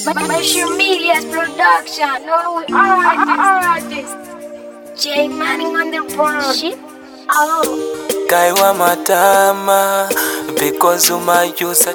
Mushroom Media's production. No, we artists. J Manning on the board. Shit. Oh. kaiwa matama because umayusa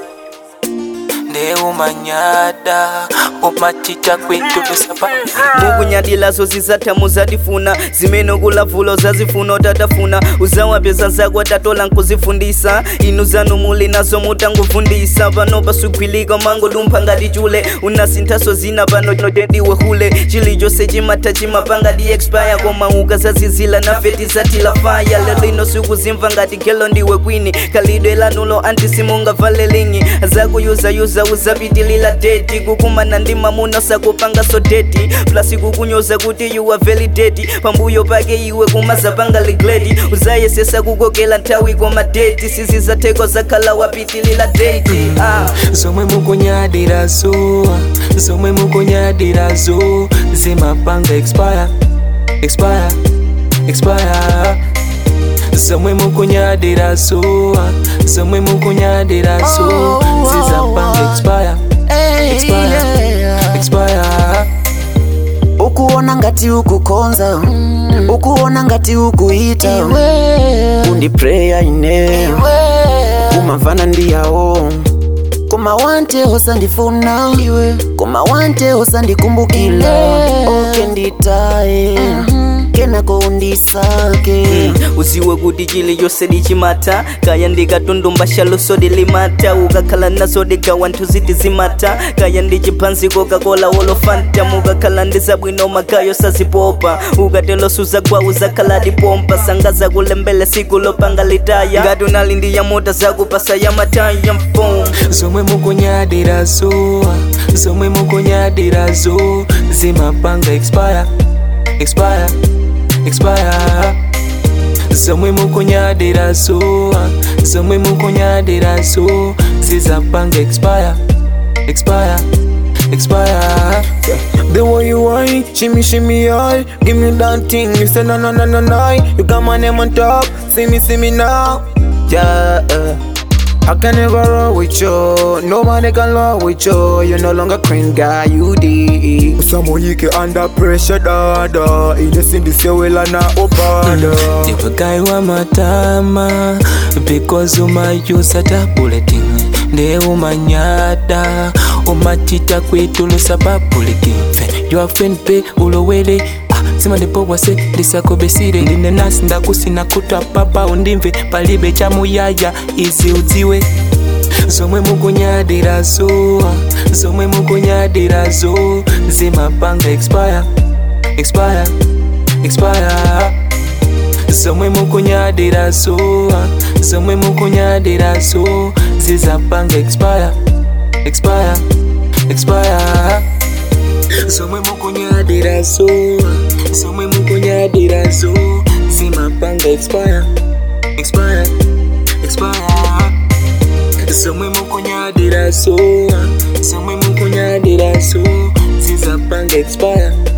neumanyada umachita kwitu tusapa mukunyadilazo zizatamu zadifuna zimene kulavulo zazifuna otatafuna uzawapyeza zako tatola nkuzifundisa inu zanu muli nazo mutangufundisa pano pasugwilika mangodumpha ngati chule unasinthaso zina pano notediwe hule chilichonse chimata chimapanga di expire koma ukazazizila nafe tizatila faya lelo ino sikuzimva ngati gelo ndiwe kwini khalidwe lanulo antisimungavala lingi zakuyuzayuza uzapitilila deti kukumana ndi mamuna sakupanga so deti plasi kukunyoza kuti you are very dirty pambuyo pake iwe kumazapanga ligledi uzayesesa kukokela nthawi koma deti sizizatheko zakhala wapitilila deti ah. zomwe mukunyadirazo zomwe mukunyadirazo zimapanga expire expire expire zomwe mukunyadirazo zomwe mukunyadirazo zizapanga expire expire expire ukuona ngati ukukonza ukuona ngati ukuita undi preya ine kumavana ndiyawo koma wante osandifuna koma wante osandikumbukila oke nditaye kenako undisake uziwe kuti chilichonse dichimata kaya ndikatundumba luso limata ukakhala nazo digawa nthu ziti zimata kaya ndi chiphanziko kakola wolofanta mukakhala ndi zabwino magayo sazipopa ukatelo suzagwa uzakhala dipompa sanga zakulembele siku lopanga litaya ngati unali ndi yamota zakupasa ya mataya mfom zomwe mukunyadirazo zomwe mukunyadirazo zimapanga expire expire expire zomwe mukunyadirazo zomwe mukunyadirazo zizapanga expire expire expire The way you whine, shimmy shimmy all Give me that thing, you say no no no no no You got my name on top, see me see me now Yeah uh, I can never roll with you Nobody can roll with you You're no longer clean guy, you did Usamoyike under pressure dada Inesindi sewela na opada ndivagaiwa matama because umayusa tabulating nde umanyada umachita kwitulusa babulikinfe yoafenpe ulowele simandipowase ndisakobesire ndine nasi ndakusina kutwa papa undimve palibe chamuyaya izi udziwe zomwe mukunyadirazo zomwe mukunyadirazo zimapanga expire expire expire zomwe mukunyadirazo zomwe mukunyadirazo zizapanga expire expire expire zomwe mukunyadirazo zomwe mukunyadirazo zimapanga expire expire expire zomwe mukunyadirazo zomwe mukunyadirazo zizapanga expire